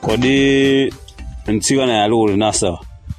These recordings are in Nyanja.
kodi mtsikana ali uli nasawa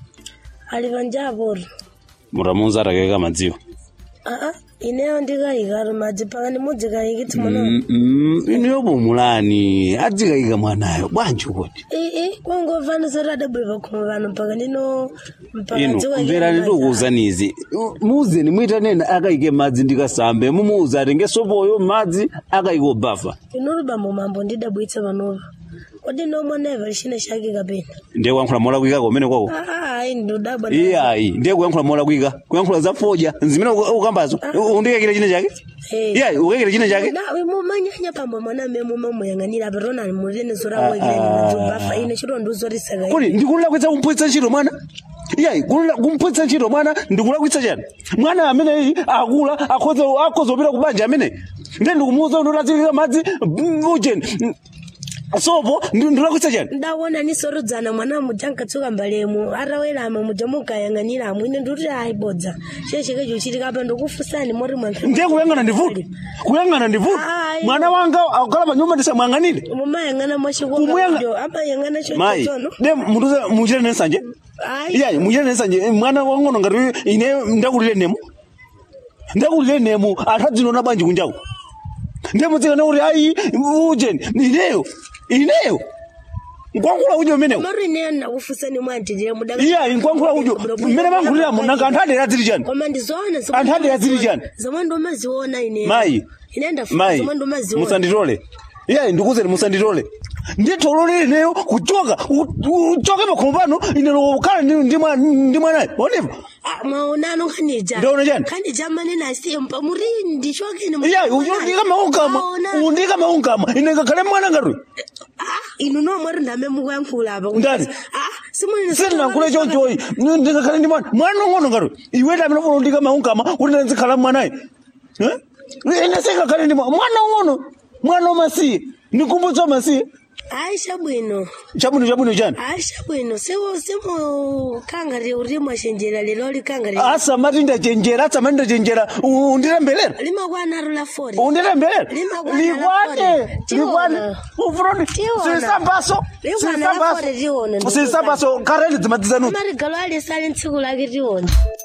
ali panjapo mutamunza atakeka madziwo aa ineyo ndikayika madzi pakani mudzikayikitsi mwana Mm, mm, inuyo pomulani adzikayika mwanayo bwanji kuti ii kwangovanisa kuti adabwera pakhomo pano mpaka ndino mpaka inu dzikayika mverani madzi. ndikuwuzanizi muuzeni mwitanena akayike madzi ndikasambe mumuuza atenge sopoyo madzi akayike obafa inulu bambo mambo ndidabwitsa panopa kodi nomwenepa china chake kapena ndiye kuyankhula molakwika kumene kwako aa ayi ndudabwa iyayi ndiye kuyankhula molakwika kuyankhula za foja zimene uka- ukambazo undikakira china chake iyayi ukakira china chake mumanyanya pambo mwana me mumamuyang'anira patona mulene sora Ah, wekeni ah. madzobafa ine chiro ndiuzotisaka kodi ndikulakwitsa kumpwitsa ntchito mwana iyayi kulula- kumpwitsa ntchito mwana ndikulakwitsa chani mwana ameneyi akula akhoza akhoza kupita ku banja amene nde ndikumuwuza kuti atazikika madzi mm, ujeni mm, sopo ndi- ndikulakwitsa chani ndaona nisorodzana mwana muja nkatsuka mbalemu atawelama muja mukayang'aniramo ine ndikuti ayibodza chechikecho chitikapa ndikufusani moti mwanthu ndiye kuyang'ana ndivuti kuyang'ana ndivuti Ayi. mwana wanga akukhala pa nyumba ndisamuyang'anire mumayang'ana Kumuyanga- mwachikokajo amayang'ana mayi chochono de mutuze muchite nensanje ayi iyayi muchite nensanje mwana wang'ono ngati ine ndakulire nemu ndakulire nemu anthu adzinona bwanji kunjaku ndiye mutsikana kuti ayi ujeni ineyo ineyo nkwankhula ujo umenewo mari ine ndakufusani mwantitire mudaka iyayi nkwankhula ujo mmene mankhuliramo nanga anthu adera adziri chani koma ndizoona Anthu ade adziri chani? zomwe ndomaziona ine mayi ine ndafuka mayi zomwe ndomaziona musanditole iyayi ndikuzeni musanditole nditolole ineyo kuchoka u- uchoke pakhomo pano ine lokhala ndi ndi mwa- ndi mwanayo oneva Ah, mwaonano khanija Ndaona chani? khanija manene asimpa muri ndichokeni iyayi undika maungama undika maungama ine ngakhale mwana ngati inu nomweri ndame mukuyankhula apa Ndani? simwene sindinankule chonchoyi ndingakhale ndi mwana mwana ong'ono ngati iwe tamene funa undika maungama kuti ndizikhala mwanayi Eh? ine singakhale ndi mwana mwana ong'ono mwana wamasiye ndikumbutsa wamasiye aisha bwino chabwino chabwino chani aisha bwino simu simu kangari uri mwashenjera lero likangari asamati ndachenjera asamati ndachenjera u- undirembelera limakwanarula fori undirembelera Limagwana likwane lafore. likwane Tiona. ufuroni Tiona. sisambaso Ligwana lafore tiona, sisambaso kareni dzimadzizanuti amarigalo alisali ntsiku lake tiona